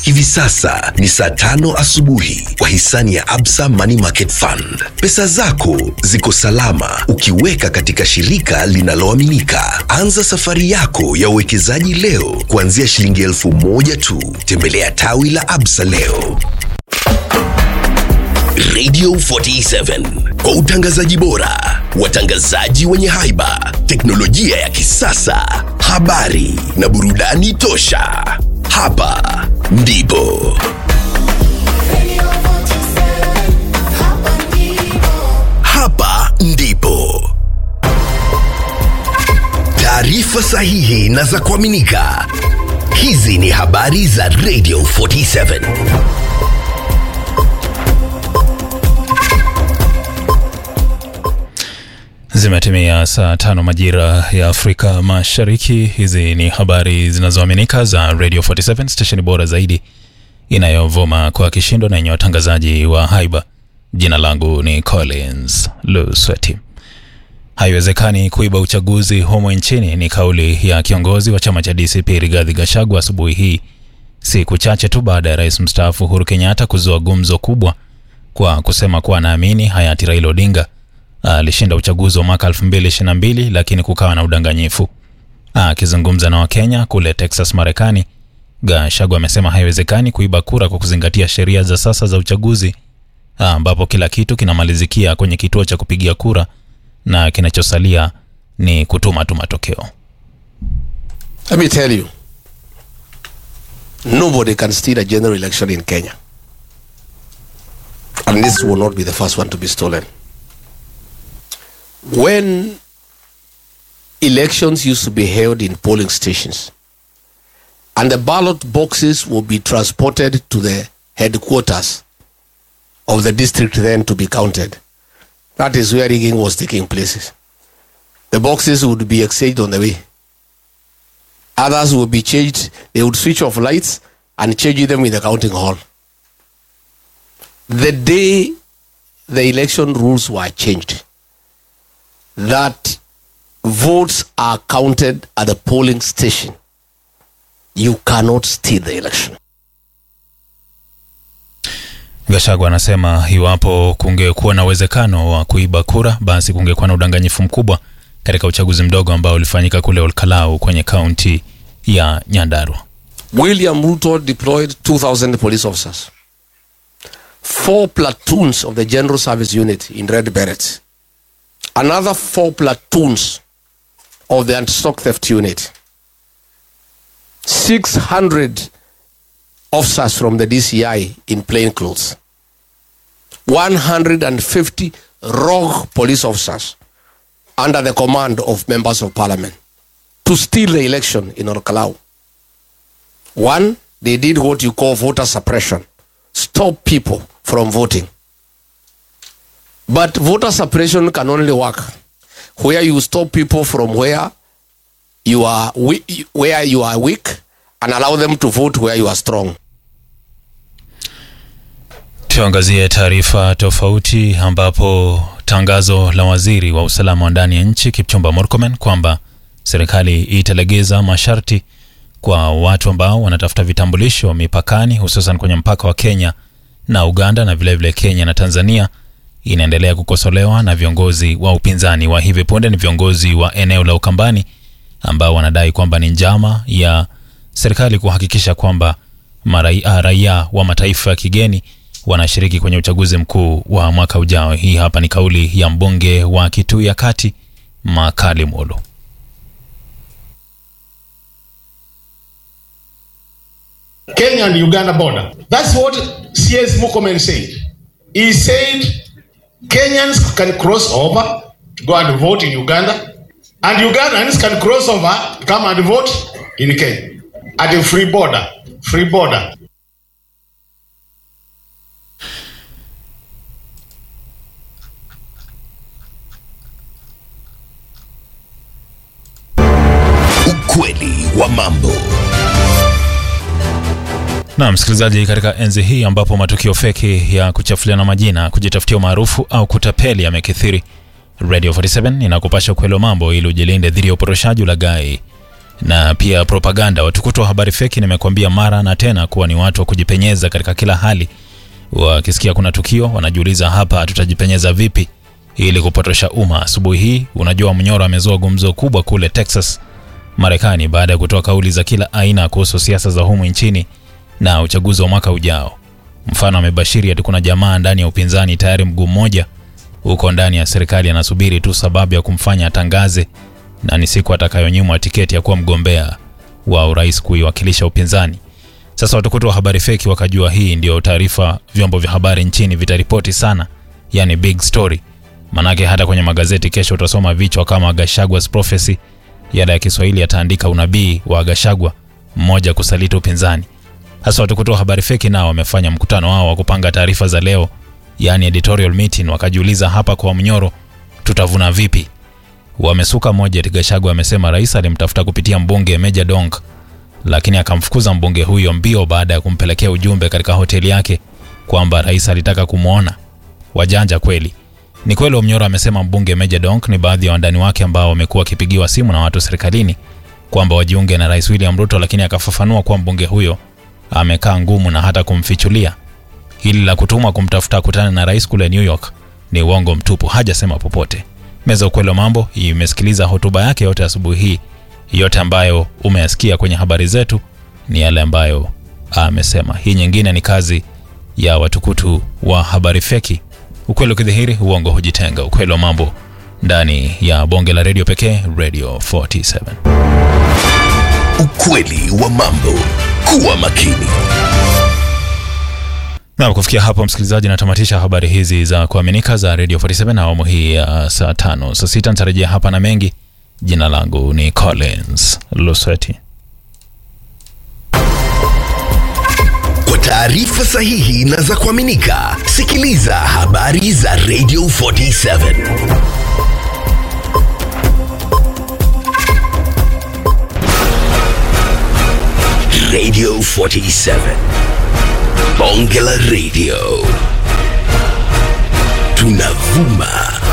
Hivi sasa ni saa tano asubuhi kwa hisani ya Absa Money Market Fund. Pesa zako ziko salama ukiweka katika shirika linaloaminika. Anza safari yako ya uwekezaji leo kuanzia shilingi elfu moja tu. Tembelea tawi la Absa leo. Radio 47 kwa utangazaji bora, watangazaji wenye haiba, teknolojia ya kisasa, habari na burudani tosha. Hapa ndipo hapa ndipo taarifa sahihi na za kuaminika. Hizi ni habari za Radio 47. Zimetimia saa tano majira ya Afrika Mashariki. Hizi ni habari zinazoaminika za Radio 47 stesheni bora zaidi inayovuma kwa kishindo na yenye watangazaji wa haiba. Jina langu ni Collins Lusweti. Haiwezekani kuiba uchaguzi humo nchini ni kauli ya kiongozi wa chama cha DCP Rigathi Gachagua asubuhi hii, siku chache tu baada ya rais mstaafu Uhuru Kenyatta kuzua gumzo kubwa kwa kusema kuwa anaamini hayati Raila Odinga alishinda uchaguzi wa mwaka 2022 lakini kukawa na udanganyifu. Akizungumza na Wakenya kule Texas, Marekani, Gachagua amesema haiwezekani kuiba kura kwa kuzingatia sheria za sasa za uchaguzi ambapo kila kitu kinamalizikia kwenye kituo cha kupigia kura na kinachosalia ni kutuma tu matokeo. Let me tell you, nobody can steal a general election in Kenya. And this will not be the first one to be stolen. When elections used to be held in polling stations, and the ballot boxes will be transported to the headquarters of the district then to be counted. That is where rigging was taking place. The boxes would be exchanged on the way. Others would be changed. They would switch off lights and change them in the counting hall. The day the election rules were changed, that votes are counted at the polling station, you cannot steal the election. Gachagua anasema iwapo kungekuwa na uwezekano wa kuiba kura, basi kungekuwa na udanganyifu mkubwa katika uchaguzi mdogo ambao ulifanyika kule Olkalau kwenye kaunti ya Nyandarua. William Ruto deployed 2,000 police officers, four platoons of the General Service Unit in Red Berets, another four platoons of the Anti-Stock Theft Unit, 600 officers from the DCI in plain clothes, 150 rogue police officers under the command of members of parliament to steal the election in Orkalau. One, they did what you call voter suppression, stop people from voting. But voter suppression can only work where you stop people from where you are we- where you are weak and allow them to vote where you are strong. Tuangazie taarifa tofauti ambapo tangazo la waziri wa usalama wa ndani ya nchi Kipchumba Murkomen kwamba serikali italegeza masharti kwa watu ambao wanatafuta vitambulisho mipakani, hususan kwenye mpaka wa Kenya na Uganda na vilevile vile Kenya na Tanzania inaendelea kukosolewa na viongozi wa upinzani. Wa hivi punde ni viongozi wa eneo la Ukambani ambao wanadai kwamba ni njama ya serikali kuhakikisha kwamba marai- raia wa mataifa ya kigeni wanashiriki kwenye uchaguzi mkuu wa mwaka ujao. Hii hapa ni kauli ya mbunge wa Kitui ya Kati Makali Molo. Kenya and Uganda border. That's what CS Mukomen said. He said Kenyans can cross over to go and vote in Uganda, and Ugandans can cross over, come and vote in Kenya at a free border. Free border. Ukweli wa mambo. Na msikilizaji, katika enzi hii ambapo matukio feki ya kuchafuliana majina, kujitafutia umaarufu au kutapeli yamekithiri, Radio 47 inakupasha ukweli wa mambo ili ujilinde dhidi ya uporoshaji, ulaghai na pia propaganda. Watukutu wa habari feki, nimekuambia mara na tena kuwa ni watu wa kujipenyeza katika kila hali. Wakisikia kuna tukio, wanajiuliza hapa tutajipenyeza vipi ili kupotosha umma. Asubuhi hii, unajua, Mnyoro amezua gumzo kubwa kule Texas, Marekani, baada ya kutoa kauli za kila aina kuhusu siasa za humu nchini na uchaguzi wa mwaka ujao. Mfano, amebashiri ati kuna jamaa ndani ya upinzani tayari mguu mmoja huko ndani ya serikali anasubiri tu sababu ya kumfanya atangaze na ni siku atakayonyimwa tiketi ya kuwa mgombea wa urais kuiwakilisha upinzani. Sasa watukutu wa habari feki wakajua hii ndio taarifa vyombo vya habari nchini vitaripoti sana, yani big story. Manake hata kwenye magazeti kesho utasoma vichwa kama Gashagwa's prophecy, yada ya Kiswahili yataandika unabii wa Gashagwa mmoja kusaliti upinzani. Hasa watukutu wa habari feki nao wamefanya mkutano wao wa kupanga taarifa za leo, yani editorial meeting, wakajiuliza hapa kwa Mnyoro tutavuna vipi? Wamesuka moja, Gachagua amesema rais alimtafuta kupitia mbunge Meja Dong, lakini akamfukuza mbunge huyo mbio baada ya kumpelekea ujumbe katika hoteli yake kwamba rais alitaka kumwona. Wajanja kweli. Ni kweli Omnyoro amesema mbunge Meja Dong ni baadhi ya wandani wake ambao wamekuwa wakipigiwa simu na watu serikalini kwamba wajiunge na rais William Ruto, lakini akafafanua kuwa mbunge huyo amekaa ngumu na hata kumfichulia. Hili la kutumwa kumtafuta kutana na rais kule New York ni uongo mtupu, hajasema popote. Meza ukweli wa mambo imesikiliza hotuba yake yote asubuhi hii. Yote ambayo umeyasikia kwenye habari zetu ni yale ambayo amesema. Hii nyingine ni kazi ya watukutu wa habari feki. Ukweli ukidhihiri, uongo hujitenga. Ukweli wa mambo ndani ya bonge la redio pekee, Radio 47. Ukweli wa mambo. Kuwa makini. Na kufikia hapo, msikilizaji, natamatisha habari hizi za kuaminika za Radio 47 na awamu hii ya saa tano. Saa sita nitarejea hapa na mengi. Jina langu ni Collins Lusweti. Kwa taarifa sahihi na za kuaminika, sikiliza habari za Radio 47. Radio 47. Bonge la Radio. Tunavuma